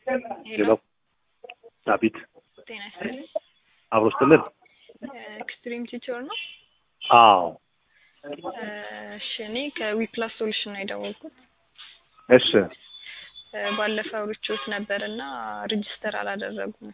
ሄሎ ዳዊት ጤና ይስጥልኝ። አብሮ ስትልን ኤክስትሪም ቲቸር ነው። አዎ እሺ እኔ ከዊፕላስ ሶሉሽን ነው የደወልኩት። እሺ ባለፈው ርቾት ነበር እና ሬጅስተር አላደረጉም።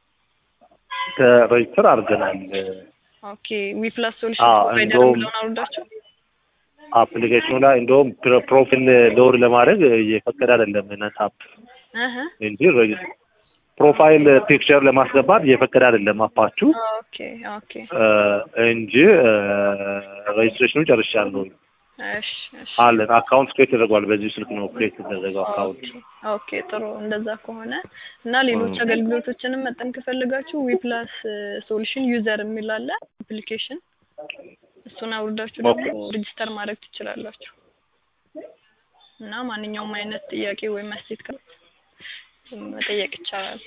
ከሬጅስተር አድርገናል። ኦኬ ዊፕላስ ሶሉሽን አዎ፣ ፕሮቫይደር እንደውም- ብለውን አውርዳቸው። አፕሊኬሽኑ ላይ እንደውም ፕሮ- ፕሮፋይል ሎድ ለማድረግ እየፈቀደ አይደለም ነሳፕ እህ እንጂ ሬጅ- ፕሮፋይል ፒክቸር ለማስገባት እየፈቀደ አይደለም አፓችሁ ኦኬ ኦኬ እ፣ እንጂ ሬጅስትሬሽኑ ጨርሻለሁ። እሺ እሺ አለን አካውንት ክሬት ተደርጓል። በዚህ ስልክ ነው ክሬት የተደረገው አካውንት። ኦኬ ጥሩ። እንደዛ ከሆነ እና ሌሎች 음. አገልግሎቶችንም መጠን ከፈለጋችሁ ዊፕላስ ሶሉሽን ዩዘር የሚል አለ አፕሊኬሽን፣ እሱን አውርዳችሁ ኦኬ። ደግሞ ሬጅስተር ማድረግ ትችላላችሁ። እና ማንኛውም አይነት ጥያቄ ወይም አስተያየት ካለ መጠየቅ ይቻላል።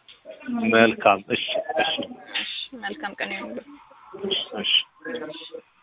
መልካም። እሺ፣ እሺ፣ እሺ፣ መልካም ቀን ይሁንልህ። እሺ።